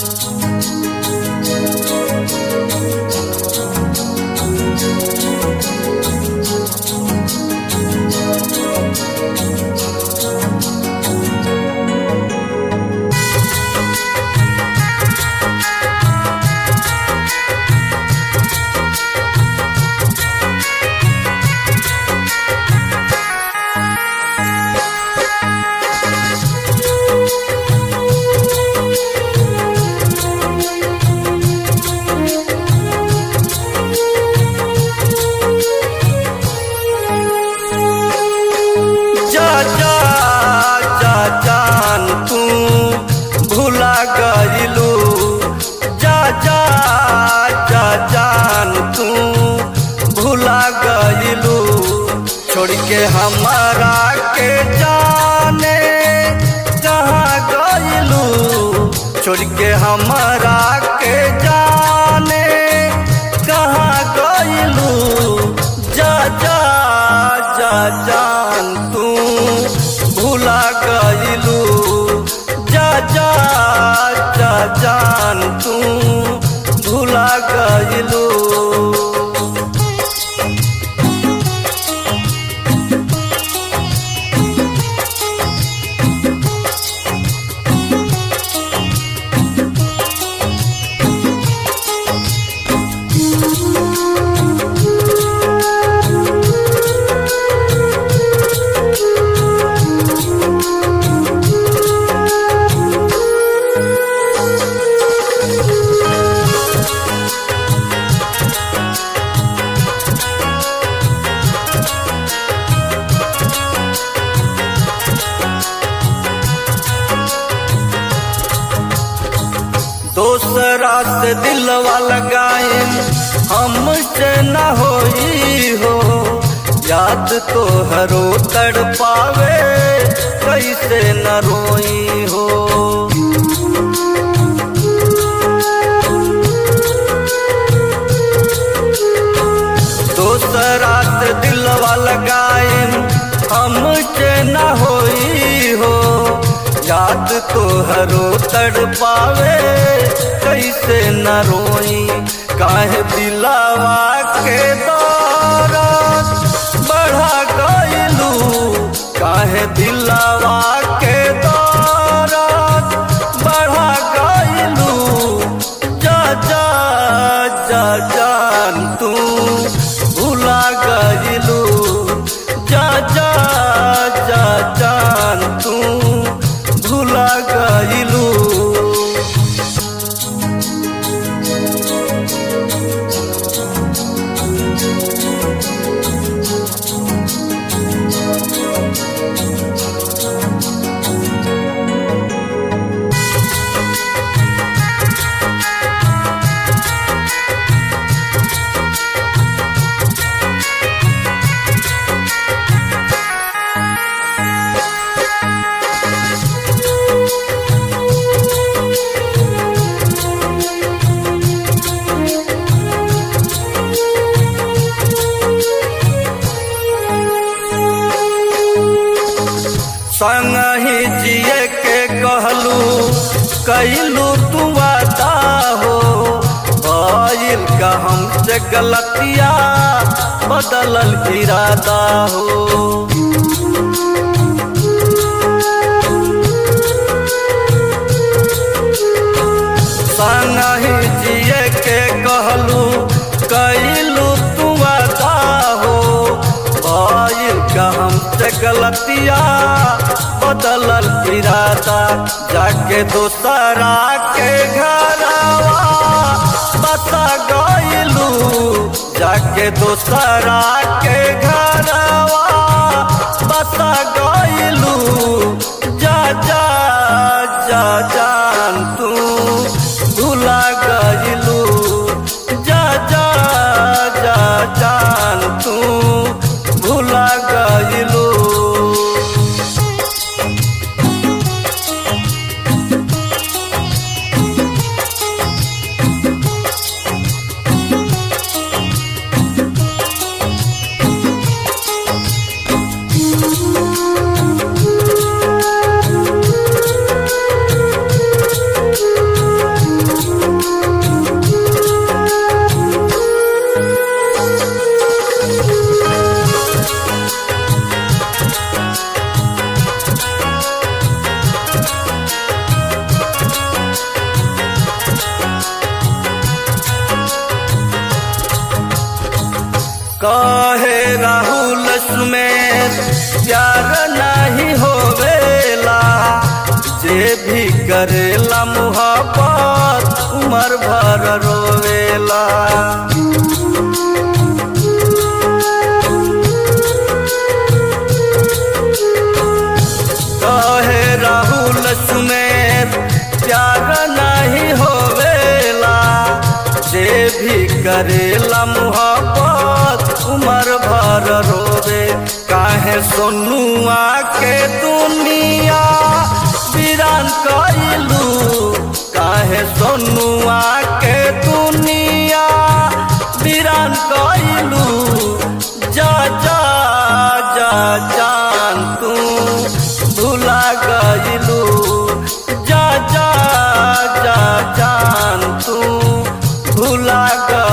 जा जा जा जान तू भुला गइलू जा जा जा जान तू भुला गइलू छोड़ के हमारा के जाने कहाँ गइलू छोड़ के हमारा के जाने कहाँ गइलू जा जा जा जान तू भुला गइलू जा जा जा जान तू भुला गइलू दोसरा से दिलवा लगाइन हमसे न होई हो याद तो हरो तड़ पावे कैसे न रोई हो दोसरा से दिलवा लगाइन हमसे न होई हो याद तो हरो तड़ पावे कैसे न रोई काहे दिलावा के दौरान बढ़ा गइलू काहे दिलावा के दौरान बढ़ा गइलू जा जा जा जान तू भुला गइलू जा जा जा जान तू भुला गइलू संग ही जिए के कहलू कैलू तू वादा हो भइल का हमसे गलतिया बदलल इरादा हो संग ही जिए के कहलू कैलू तू वादा हो भइल का हमसे गलतिया बदलल इरादा जाके दोसरा के घरवा बता गइलू जाके दोसरा के घरवा बता गइलू जा जा जा जान तू भुला गइलू जा जा जा जान तू भुला गइलू कहे राहुल सुमेर प्यार नहीं होवेला जे भी करेला मुहब्बत उमर भर रोवेला कहे राहुल सुमेर प्यार नहीं होवेला जे भी करेला मुहब्बत उमर भर रोवे काहे सोनुआ के दुनिया वीरान कइलू काहे सोनुआ के दुनिया वीरान कइलू जा जा जा जान तू भुला गइलू जा जा जा जान तू भुला गइलू